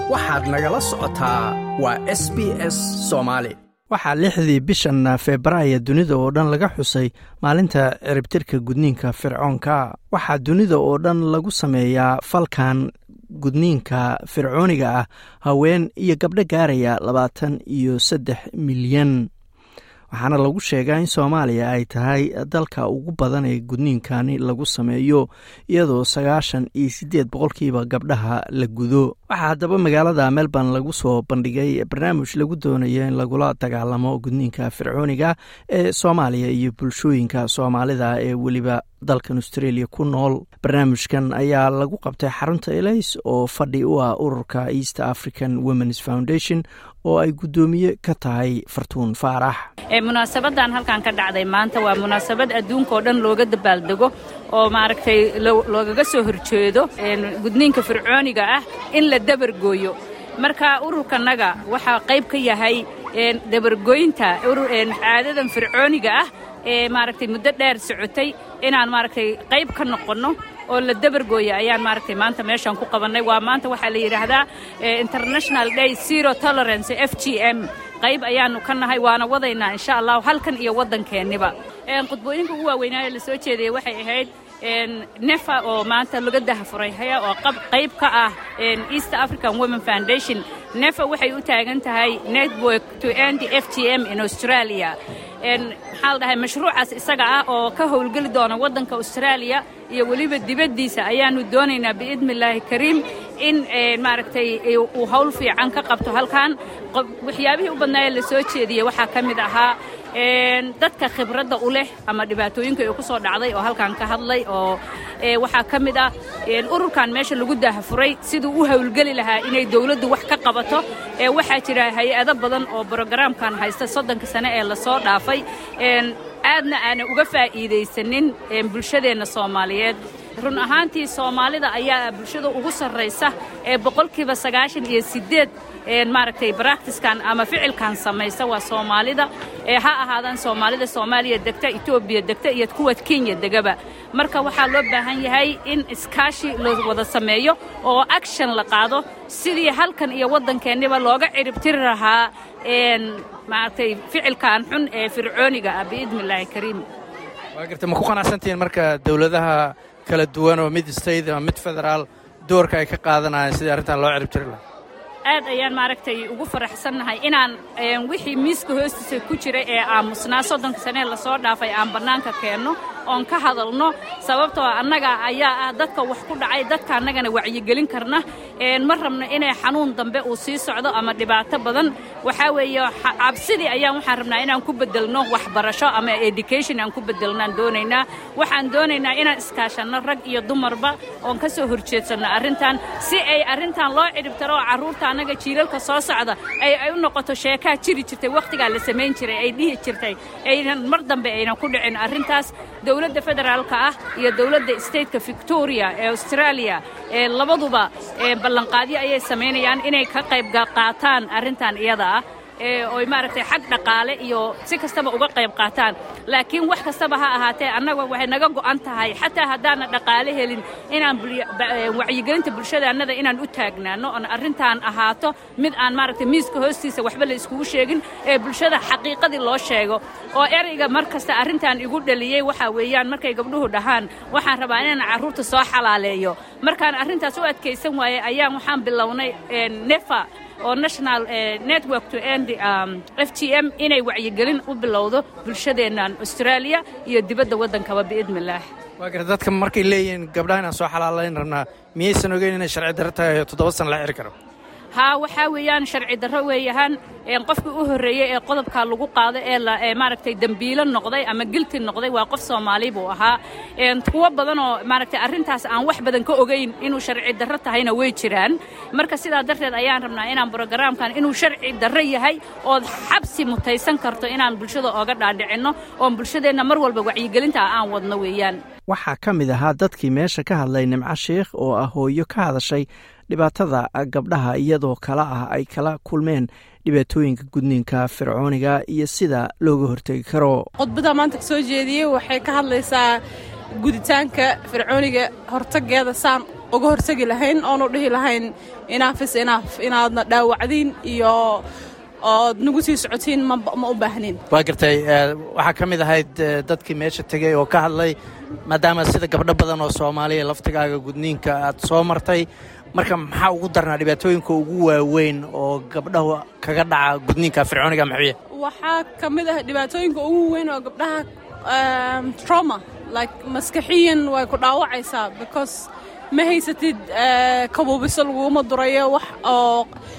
waxaad nagala socotaa waa s b s soomaali waxaa lixdii bishan febraayo dunida oo dhan laga xusay maalinta ciribtirka gudniinka fircoonka waxaa dunida oo dhan lagu sameeyaa falkan gudniinka fircooniga ah haween iyo gabdho gaaraya labaatan iyo saddex milyan waxaana lagu sheegaa in soomaaliya ay tahay dalka ugu badan ee gudniinkani lagu sameeyo iyadoo sagaashan iyo siddeed boqolkiiba gabdhaha la gudo waxaa haddaba magaalada melbourne lagu soo bandhigay barnaamij lagu doonayo in lagula dagaalamo gudniinka fircooniga ee soomaaliya iyo bulshooyinka soomaalida ee weliba dalkan australia ku nool barnaamijkan ayaa lagu qabtay xarunta elays oo fadhi u ah ururka east african womens foundation oo ay guddoomiye ka tahay fartuun faarax munaasabadan halkan ka dhacday maanta waa munaasabad adduunka oo dhan looga dabaaldego oo maaragtay loogaga soo horjeedo gudniinka fircooniga ah in la dabargooyo marka ururkanaga waxaa qayb ka yahay dabargooynta caadadan fircooniga ah ee maaragtay muddo dheer socotay inaan maaragtay qayb ka noqonno oo la dabargooya ayaan maaragtay maanta meeshaan ku qabannay waa maanta waxaa la yidhaahdaa international day zero tolerance f g m qayb ayaannu ka nahay waana wadaynaa insha allahu halkan iyo waddankeenniba khudbooyinka ugu waaweynaayo la soo jeedayay waxay ahayd nefa oo maanta laga dahafuray haya oo qayb ka ah east african women foundation nefa waxay u taagan tahay network to end f g m in australia maxaa la dhahay mashruucaas isaga ah oo ka howlgeli doona waddanka austraaliya iyo weliba dibaddiisa ayaannu doonaynaa biidni illaahi kariim in maaragtay uu hawl fiican ka qabto halkan waxyaabihii u badnaayee la soo jeediyey waxaa ka mid ahaa dadka khibradda u leh ama dhibaatooyinka ay ku soo dhacday oo halkan ka hadlay oo waxaa ka mid ah ururkan meesha lagu daahafuray siduu u howlgeli lahaa inay dawladdu wax ka qabato waxaa jira hay-ado badan oo brogaraamkan haysta soddonka sane ee lasoo dhaafay aadna aanay uga faa'iidaysanin bulshadeenna soomaaliyeed run ahaantii soomaalida ayaa bulshada ugu sarraysa ee boqolkiiba sagaashan iyo siddeed maaragtay baractiskan ama ficilkan samaysa waa soomaalida ee ha ahaadaan soomaalida soomaaliya degta etoobiya degta iyo kuwa kenya degaba marka waxaa loo baahan yahay in iskaashi la wada sameeyo oo action la qaado sidii halkan iyo waddankeenniba looga ciribtiri lahaa maaragtay ficilkan xun ee fircooniga ah biidni illaahi kariim waa garta ma ku qanacsantihiin marka dowladaha kala duwan oo mid state ama mid federaal doorka ay ka qaadanayaan sidii arrintan loo ciribtiri lahaa aad ayaan maaragtay ugu faraxsannahay inaan wixii miiska hoostiisa ku jira ee aamusnaa soddonka sanee lasoo dhaafay aan bannaanka keenno oon ka hadalno sababtoo annaga ayaa ah dadka wax ku dhacay dadka annagana wacyigelin karna ma rabno inay xanuun dambe uu sii socdo ama dhibaato badan waxaa weeye cabsidii ayaan waxaan rabnaa inaan ku beddelno waxbarasho ama education aan ku beddelnaan doonaynaa waxaan doonaynaa inaan iskaashanno rag iyo dumarba oon ka soo horjeedsanno arrintan si ay arrintan loo cidhibtaro oo carruurta annaga jiilalka soo socda ay ay u noqoto sheekaa jiri jirtay wakhtigaa la samayn jiray ay dhihi jirtay aynan mar dambe aynan ku dhicin arrintaas dowladda federaalka ah iyo dowladda stateka victoria ee australia ee labaduba ballanqaadyo ayay samaynayaan inay ka qayb qaataan arrintan iyada ah oy maaragtay xag dhaqaale iyo si kastaba uga qayb qaataan laakiin wax kastaba ha ahaatee annaga waxay naga go'an tahay xataa haddaana dhaqaale helin inaan wacyigelinta bulshadaannada inaan u taagnaano oon arrintan ahaato mid aan maaragtay miiska hoostiisa waxba la iskugu sheegin ee bulshada xaqiiqadii loo sheego oo ereyga mar kasta arrintan igu dhaliyey waxaa weeyaan markay gabdhuhu dhahaan waxaan rabaa inaan carruurta soo xalaaleeyo markaan arrintaas u adkaysan waayey ayaan waxaan bilownay nefa oo national network to end f g m inay wacyigelin u bilowdo bulshadeennan austraaliya iyo dibadda waddankaba biidni illaah waa garta dadka markay leeyihiin gabdhaha inaan soo xalaalayn rabnaa miyaysan ogeyn inay sharci darro tahay oo toddoba sana la xiri karo haa waxaa weeyaan sharci darro weeyahaan qofkii u horreeyey ee qodobkaa lagu qaado ee maaragtay dembiilo noqday ama gilti noqday waa qof soomaali buu ahaa kuwo badan oo maaragtay arrintaas aan wax badan ka ogayn inuu sharci darro tahayna way jiraan marka sidaa darteed ayaan rabnaa inaan brogaraamkan inuu sharci darro yahay ood xabsi mutaysan karto inaan bulshada ooga dhaadhicinno oon bulshadeenna mar walba wacyigelinta aan wadno weeyaan waxaa ka mid ahaa dadkii meesha ka hadlay nimco sheikh oo ah hooyo ka hadashay dhibaatada gabdhaha iyadoo kala ah ay kala kulmeen dhibaatooyinka gudniinka fircooniga iyo sida looga hortegi karo khudbada maanta ka soo jeediyey waxay ka hadlaysaa guditaanka fircooniga hortageeda saan uga hortagi lahayn oonu dhihi lahayn inaafis inaaf inaadna dhaawacdiin iyo ood nagu sii socotiin ma u baahnin waa gartay waxaa ka mid ahayd dadkii meesha tegey oo ka hadlay maadaama sida gabdho badan oo soomaaliya laftigaaga gudniinka aad soo martay marka maxaa ugu darnaa dhibaatooyinka ugu waaweyn oo gabdhahu kaga dhaca gudniinka fircooniga maxbiya waxaa ka mid ah dhibaatooyinka ugu weyn oo gabdhaha trauma like maskaxiyan way ku dhaawacaysaa because ma haysatid kabuubiso laguma durayo wax oo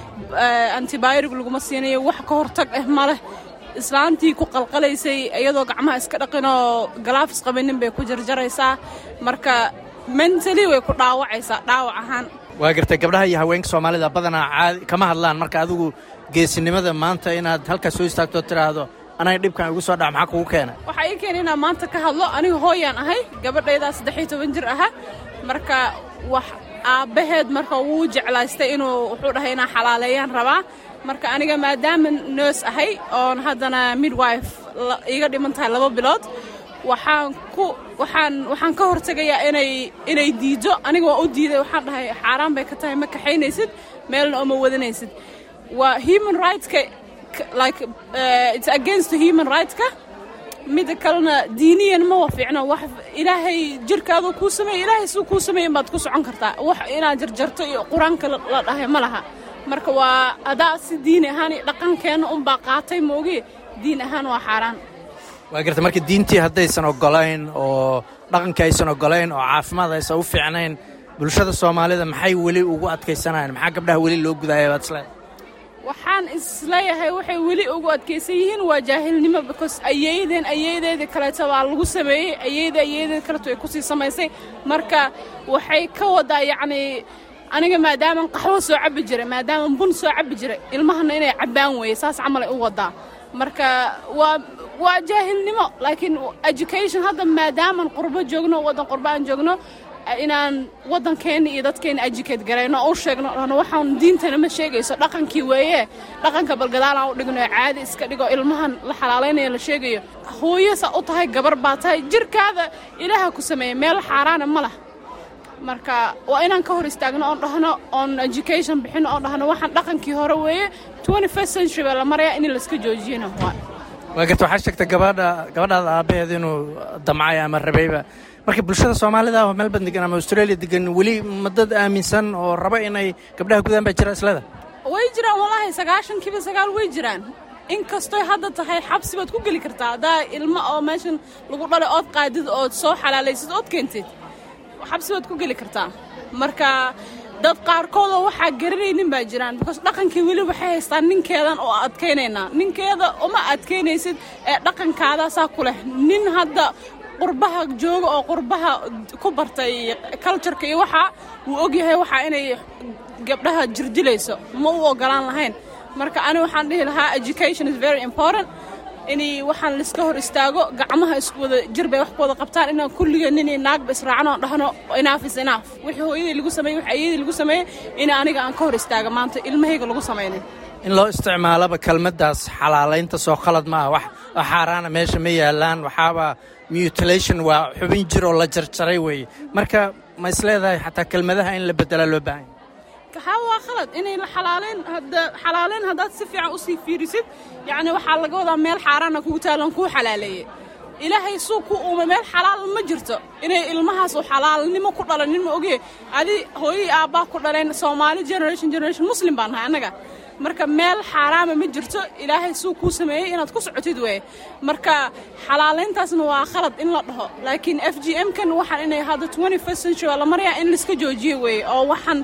antibiotic laguma siinayo wax ka hortag ah ma leh islaantii ku qalqalaysay iyadoo gacmaha iska dhaqinoo galaafis qabinin bay ku jarjaraysaa marka mentally way ku dhaawacaysaa dhaawac ahaan waa gartay gabdhaha iyo haweenka soomaalida badanaa caadi kama hadlaan marka adigu geesinimada maanta inaad halkaas soo istaagto tiraahdo anaga dhibkan igu soo dhac maxaa kugu keena waxaa ii keena inaan maanta ka hadlo aniga hooyaan ahay gabadhaydaa saddex iyo toban jir aha marka wax aabbaheed marka wuu jeclaystay inuu wuxuu dhahay inaan xalaaleeyaan rabaa marka aniga maadaama noos ahay oon haddana midwife iiga dhiman tahay laba bilood waxaan ku waxaan waxaan ka hortegayaa inay inay diido aniga waan u diiday waxaan dhahay xaaraan bay ka tahay ma kaxaynaysid meelna ooma wadanaysid waa human rightska like uh, it's against the human rightska mida kalena diiniyan ma wa fiicno wax ilaahay jirkaadu kuu sameeye ilaahay suu kuu sameeyen baad ku socon kartaa wax inaad jarjarto iyo qur-aanka la dhahay ma laha marka waa adaa si diini ahaan iyo dhaqankeenna unbaa qaatay moogi diin ahaan waa xaaraan waa garta marka diintii haddaysan ogolayn oo dhaqankii aysan ogolayn oo caafimaad aysan u fiicnayn bulshada soomaalida maxay weli ugu adkaysanayan maxaa gabdhaha weli loo gudaaya baad isleedahay waxaan isleeyahay waxay weli ugu adkaysan yihiin waa jaahilnimo because ayeydeen ayeydeedii kaleeto baa lagu sameeyey ayeyda ayeedeed kaleeto ay kusii samaysay marka waxay ka wadaa yacnii aniga maadaaman qaxwo soo cabbi jiray maadaaman bun soo cabbi jiray ilmahana inay cabbaan weeye saas camalay u wadaa marka waa waa jaahilnimo laakiin education hadda maadaaman qurbo joogno waddan qurbo aan joogno inaan waddankeenna iyo dadkeenna educate garayno oo u sheegno dhahno waxaan diintana ma sheegayso dhaqankii weeye dhaqanka balgadaal aan u dhigno ee caadi iska dhigo ilmahan la xalaalaynaya la sheegayo hooyasa u tahay gabar baa tahay jirkaada ilaaha ku sameeya meel xaaraana ma lah marka waa inaan ka hor istaagno oon dhahno oon education bixino oon dhahno waxaan dhaqankii hore weeye twenty first century baa la marayaa in layska joojiyana waa waa garta waxaa sheegtay gabadha gabadhaada aabbaheed inuu damcay ama rabayba marka bulshada soomaalida oo melbourne degan ama australia degan weli ma dad aaminsan oo raba inay gabdhaha gudaan baa jira isleda way jiraan wallaahi sagaashankiiba sagaal way jiraan inkastoy hadda tahay xabsi baad ku geli kartaa haddaa ilmo oo meeshan lagu dhalay ood qaadid ood soo xalaalaysid ood keentid xabsi baad ku geli kartaa marka dad qaarkoodoo waxaa garanaynin baa jiraan because dhaqankii weli waxay haystaan ninkeedan oo adkaynaynaa ninkeeda uma adkaynaysid ee dhaqankaadaasaa ku leh nin hadda qurbaha jooga oo qurbaha ku bartay cultureka iyo waxaa wuu ogyahay waxaa inay gabdhaha jirdilayso ma u ogolaan lahayn marka ani waxaan dhihi lahaa education is very important inay waxaan laiska hor istaago gacmaha isku wada jir bay wax ku wada qabtaan inaan kulliga ninay naagba israacno oon dhahno inaaf is inaaf wixii hooyadii lagu sameeyey wixii ayadii lagu sameeyey in aniga aan ka hor istaago maanta ilmahayga lagu samaynin in loo isticmaalaba kelmaddaas xalaalaynta soo khalad maaha wax xaaraana meesha ma yaalaan waxaaba mutilation waa xubin jir oo la jarjaray weeye marka ma isleedahay xataa kelmadaha in la beddelaa loo baahanya haa waa khalad inay la xalaalayn hadda xalaalayn haddaad si fiican usii fiirisid yacni waxaa laga wadaa meel xaaraana kugu taalan kuu xalaaleeyey ilaahay suu ku uumay meel xalaal ma jirto inay ilmahaasu xalaalnimo ku dhalanin ma ogee adi hooyadii aabbaa ku dhaleen soomaali generation generation muslim baan nahay annaga marka meel xaaraama ma jirto ilaahay suu kuu sameeyey inaad ku socotid weye marka xalaalayntaasna waa khalad in la dhaho laakiin f g m kan waxaan inay hadda twenty first century waa la marayaa in laiska joojiyo weeye oo waxaan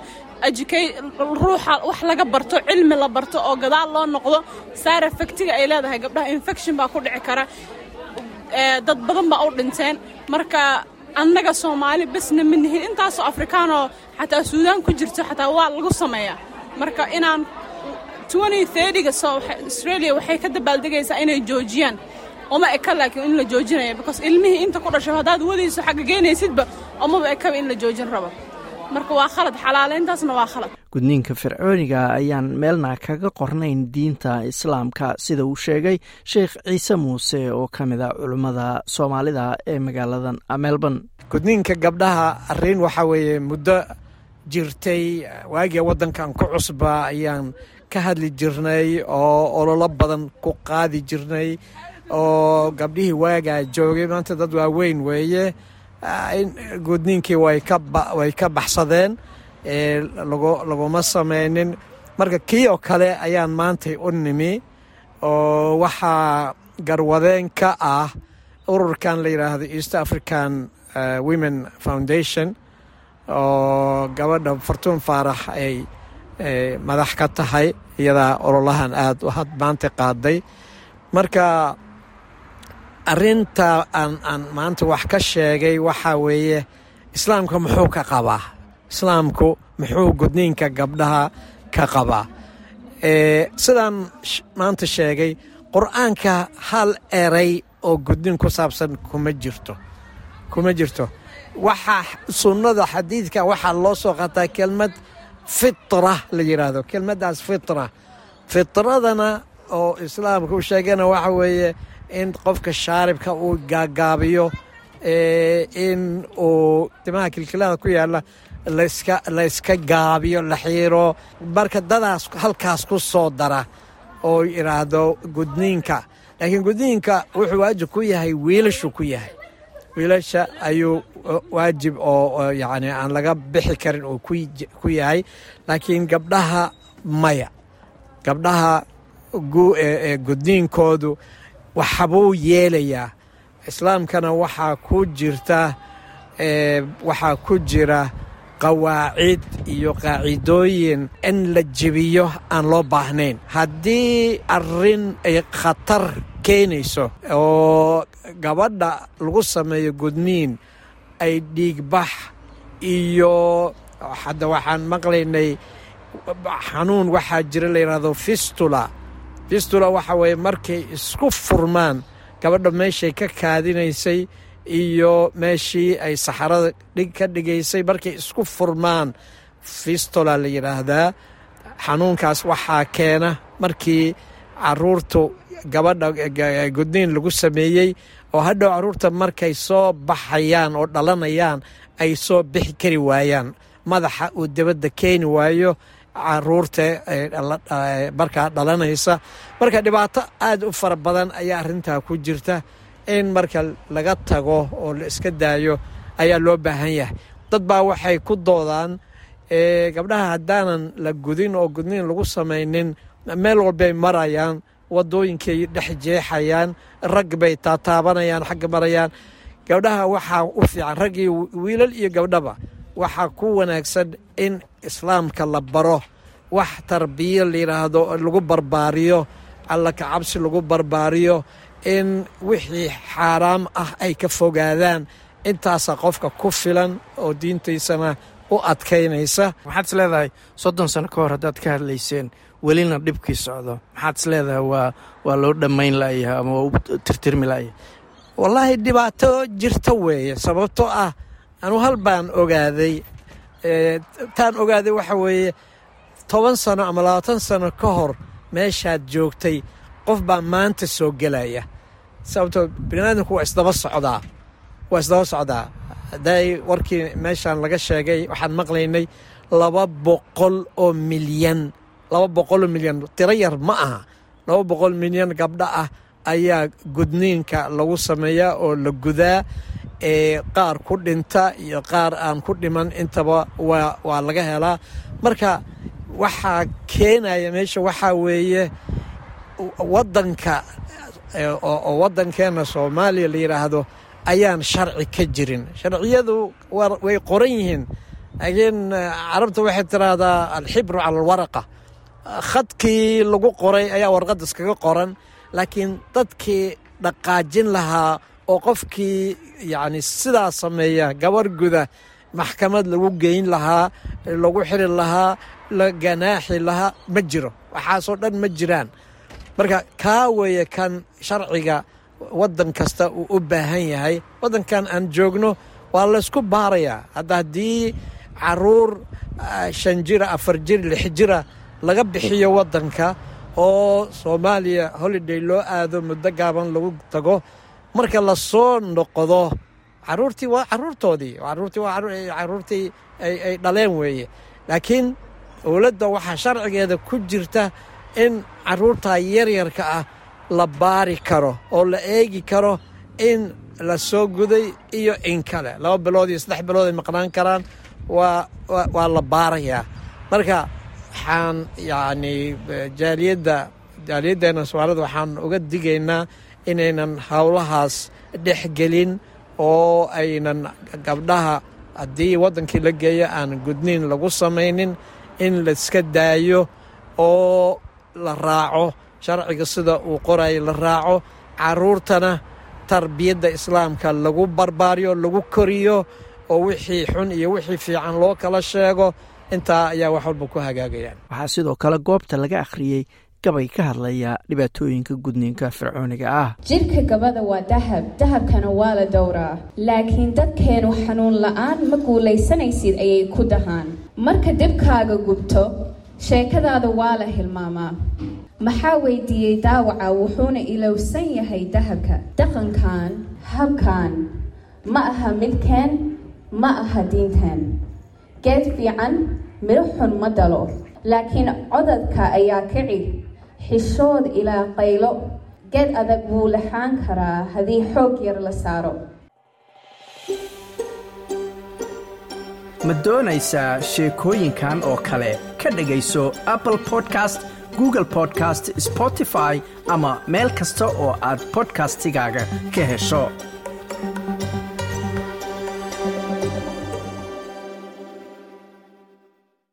ruuxa wax laga barto cilmi la barto oo gadaal loo noqdo saar efectiga ay leedahay gabdhaha infection baa ku dhici kara dad badan baa u dhinteen marka annaga soomaali besna ma nihin intaasoo afrikaanoo xataa suudaan ku jirto xataa waa lagu sameeyaa marka inaan ga australia waxay ka dabaaldegaysaa inay joojiyaan uma eka laakiin in la joojinaya because ilmihii inta ku dhashay haddaad wadayso xagga geynaysidba umaba ekaba in la joojin rabo marka waa khalad xalaaleyntaasna waa khalad gudniinka fircooniga ayaan meelna kaga qornayn diinta islaamka sida uu sheegay sheekh ciise muuse oo ka mid a culummada soomaalida ee magaaladan melbourne gudniinka gabdhaha arrin waxaa weeye muddo jirtay waagia waddankan ku cusba ayaan ka hadli jirnay oo ololo badan ku qaadi jirnay oo gabdhihii waagaa joogay maanta dad waaweyn weeye gudniinkii way ka baxsadeen laguma samaynin marka kii oo kale ayaan maantay u nimi oo waxaa garwadeen ka ah ururkan la yidhaahdo east african women foundation oo gabadha fartuun faarax ay madax ka tahay iyadaa ololahan aada had maanta qaaday marka arinta aan aan maanta wax ka sheegay waxaa weeye islaamka muxuu ka qabaa islaamku muxuu gudniinka gabdhaha ka qabaa sidaan maanta sheegay qur-aanka hal eray oo gudniin ku saabsan kuma jirto kuma jirto waxaa sunnada xadiidka waxaa loo soo qataa kelmad fitra la yidhaahdo kelmaddaas fitra fitradana oo islaamka u sheegana waxa weeye in qofka shaaribka uu gaagaabiyo in uu timaha kilkilada ku yaalla layska gaabiyo la xiiro marka dadaas halkaas ku soo dara oo yidhaahdo gudniinka laakiin gudniinka wuxuu waajib ku yahay wiilashu ku yahay wiilasha ayuu waajib oo yacni aan laga bixi karin oo ku yahay laakiin gabdhaha maya gabdhaha gudniinkoodu waxbuu yeelayaa islaamkana waxaa ku jirta waxaa ku jira qawaacid iyo qaacidooyin in la jebiyo aan loo baahnayn haddii arrin ay khatar keenayso oo gabadha lagu sameeyo gudniin ay dhiigbax iyo hadda waxaan maqlaynay xanuun waxaa jira la yidhaahdo fistula fistula waxa weeye markay isku furmaan gabadha meeshay ka kaadinaysay iyo meeshii ay saxarada ka dhigaysay markay isku furmaan fistula la yidhaahdaa xanuunkaas waxaa keena markii caruurtu gabadha gudniin lagu sameeyey oo hadhow caruurta markay soo baxayaan oo dhalanayaan ay soo bixi kari waayaan madaxa uu dibadda keeni waayo caruurta markaa dhalanaysa marka dhibaato aad u fara badan ayaa arrintaa ku jirta in marka laga tago oo la iska daayo ayaa loo baahan yahay dad baa waxay ku doodaan gabdhaha haddaanan la gudin oo gudniin lagu samaynin meel walbay marayaan wadooyinkay dhex jeexayaan rag bay taataabanayaan xagga marayaan gabdhaha waxaa u fiican rag iyo wiilal iyo gabdhaba waxaa ku wanaagsan in islaamka la baro wax tarbiyo layidhaahdo lagu barbaariyo alla kacabsi lagu barbaariyo in wixii xaaraam ah ay ka fogaadaan intaasaa qofka ku filan oo diintaysana u adkaynaysa maxaad is leedahay soddon sano ka hor haddaad ka hadlayseen welina dhibkii socdo maxaad is leedahay waa waa loo dhammayn la'yahay ama waa u tirtirmi la'yahay wallaahi dhibaato jirta weeye sababtoo ah anu hal baan ogaaday taan ogaaday waxa weeye toban sano ama labaatan sano ka hor meeshaad joogtay qof baa maanta soo gelaya sababtoo biniaadamku waa isdaba socdaa waa isdaba socdaa hadday warkii meeshaan laga sheegay waxaan maqlaynay laba boqol oo milyan laba boqol oo milyan tiro yar ma aha laba boqol milyan gabdho ah ayaa gudniinka lagu sameeyaa oo la gudaa ee qaar ku dhinta iyo qaar aan ku dhiman intaba waa waa laga helaa marka waxaa keenaya meesha waxaa weeye waddanka oo waddankeenna soomaaliya la yidhaahdo ayaan sharci ka jirin sharciyadu way qoran yihiin laakiin carabta waxay tiraahdaa alxibru cala alwaraqa khadkii lagu qoray ayaa warqadda iskaga qoran laakiin dadkii dhaqaajin lahaa oo qofkii yacni sidaa sameeya gabar guda maxkamad lagu geyn lahaa lagu xiri lahaa la ganaaxi lahaa ma jiro waxaasoo dhan ma jiraan marka kaa weeye kan sharciga waddan kasta uu u baahan yahay waddankan aan joogno waa laysku baarayaa hadda haddii caruur shan jira afar jir lix jira laga bixiyo waddanka oo soomaaliya holiday loo aado muddo gaaban lagu tago marka la soo noqdo caruurtii waa caruurtoodii caruurtii waa caruurtii ay dhaleen weeye laakiin dowladda waxaa sharcigeeda ku jirta in caruurtaa yaryarka ah la baari karo oo la eegi karo in la soo guday iyo in kale laba bilood iyo saddex bilood ay maqnaan karaan waa waa la baarayaa marka waxaan yacni jaaliyadda jaaliyaddeena soomaalida waxaan uga digaynaa inaynan howlahaas dhexgelin oo aynan gabdhaha haddii waddankii la geeyo aan gudniin lagu samaynin in laiska daayo oo la raaco sharciga sida uu qorayo la raaco caruurtana tarbiyadda islaamka lagu barbaariyo lagu koriyo oo wixii xun iyo wixii fiican loo kala sheego intaa ayaa wax walba ku hagaagayaan waxaa sidoo kale goobta laga akhriyey gabay ka hadlaya dhibaatooyinka gudniinka fircooniga ah jidhka gabadha waa dahab dahabkana waa la dowraa laakiin dadkeenu xanuun la-aan ma guulaysanaysid ayay ku dahaan marka dibkaaga gubto sheekadaada waa la hilmaamaa maxaa weydiiyey daawaca wuxuuna ilowsan yahay dahabka dhaqankan habkan ma aha midkeen ma aha diinteen geed fiican midho xun ma dalo laakiin codadka ayaa kici xishood ilaa qaylo geed adag wuu laxaan karaa haddii xoog yar la saaro ma doonaysaa sheekooyinkan oo kale ka dhegayso apple podcast google podcast spotify ama meel kasta oo aad bodkastigaaga ka hesho